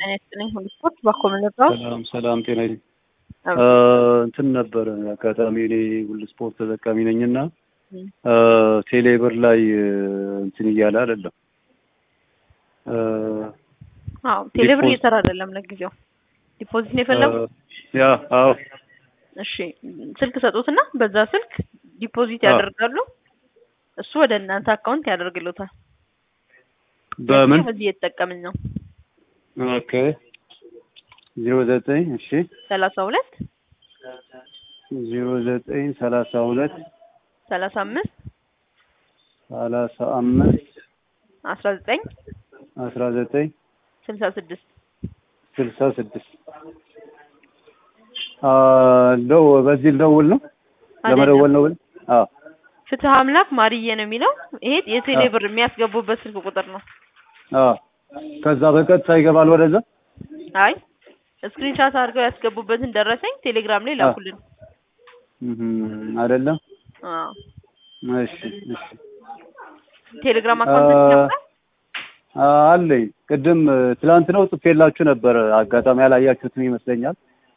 ጤና ይስጥልኝ። ሁሉ ስፖርት ባኮመለጋው ሰላም ሰላም፣ ጤና ይስጥልኝ። እንትን ነበረ አጋጣሚ እኔ ሁሉ ስፖርት ተጠቃሚ ነኝና ቴሌብር ላይ እንትን እያለ አይደለም። አዎ ቴሌብር ዲፖዝ- እየሰራ አይደለም ለጊዜው። ዲፖዚት ነው የፈለጉት? ያ አዎ እሺ ስልክ ሰጡትና በዛ ስልክ ዲፖዚት አዎ። ያደርጋሉ። እሱ ወደ እናንተ አካውንት ያደርግሉታል። በምን ለጊዜው በዚህ እየተጠቀምን ነው። ኦኬ ዜሮ ዘጠኝ እሺ ሰላሳ ሁለት ዜሮ ዘጠኝ ሰላሳ ሁለት ሰላሳ አምስት ሰላሳ አምስት አስራ ዘጠኝ አስራ ዘጠኝ ስልሳ ስድስት ስልሳ ስድስት ለው በዚህ ልደውል ነው ለመደወል ነው ብል አዎ ፍትህ አምላክ ማርዬ ነው የሚለው። ይሄ የቴሌ ብር የሚያስገቡበት ስልክ ቁጥር ነው። አዎ ከዛ በቀጥታ ይገባል ወደዛ አይ ስክሪንሻት አድርገው ያስገቡበትን ደረሰኝ ቴሌግራም ላይ ላኩልን። እም፣ አይደለም አዎ እሺ እሺ ቴሌግራም አካውንት ነበር። አለኝ ቅድም ትላንት ነው ጽፌላችሁ ነበር አጋጣሚ ያላያችሁትም ይመስለኛል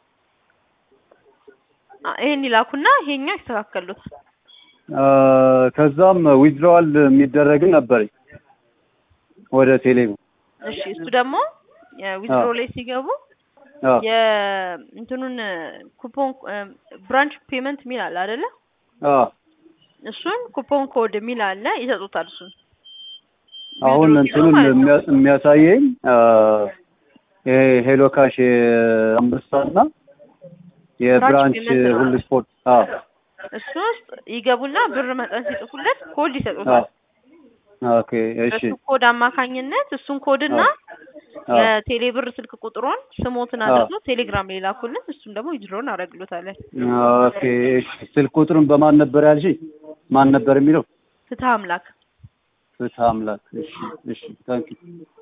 ይሄን ይላኩና ይሄኛው ይስተካከሉታል። አ፣ ከዛም ዊዝድሮዋል የሚደረግም ነበረኝ ወደ ቴሌብር እሺ እሱ ደግሞ ዊዝድሮ ላይ ሲገቡ አዎ የእንትኑን ኩፖን ብራንች ፔመንት የሚል አለ አይደለ? አዎ እሱን ኩፖን ኮድ የሚል አለ ይሰጡታል። እሱን አሁን ዊዝድሮ እንትኑን ማለት ነው። የሚያ- የሚያሳየኝ አ፣ ይሄ ሄሎ ካሽ የአንበሳና የብራንች ፔመንት ነው። ሁሉ ስፖርት አዎ እሱ ውስጥ ይገቡና ብር መጠን ሲጽፉለት ኮድ ይሰጡታል። አዎ ኦኬ እሺ በሱ ኮድ አማካኝነት እሱን ኮድና አዎ የቴሌ ብር ስልክ ቁጥሩን ስሞትን አዎ። አድርጎ ቴሌግራም ላይ ላኩልን። እሱን ደግሞ ዊዝድሮን አደርግሎታለን። ኦኬ እሺ ስልክ ቁጥሩን በማን ነበር ያልሽኝ ማን ነበር የሚለው ፍትህ አምላክ ፍትህ አምላክ እሺ እሺ ታንኪ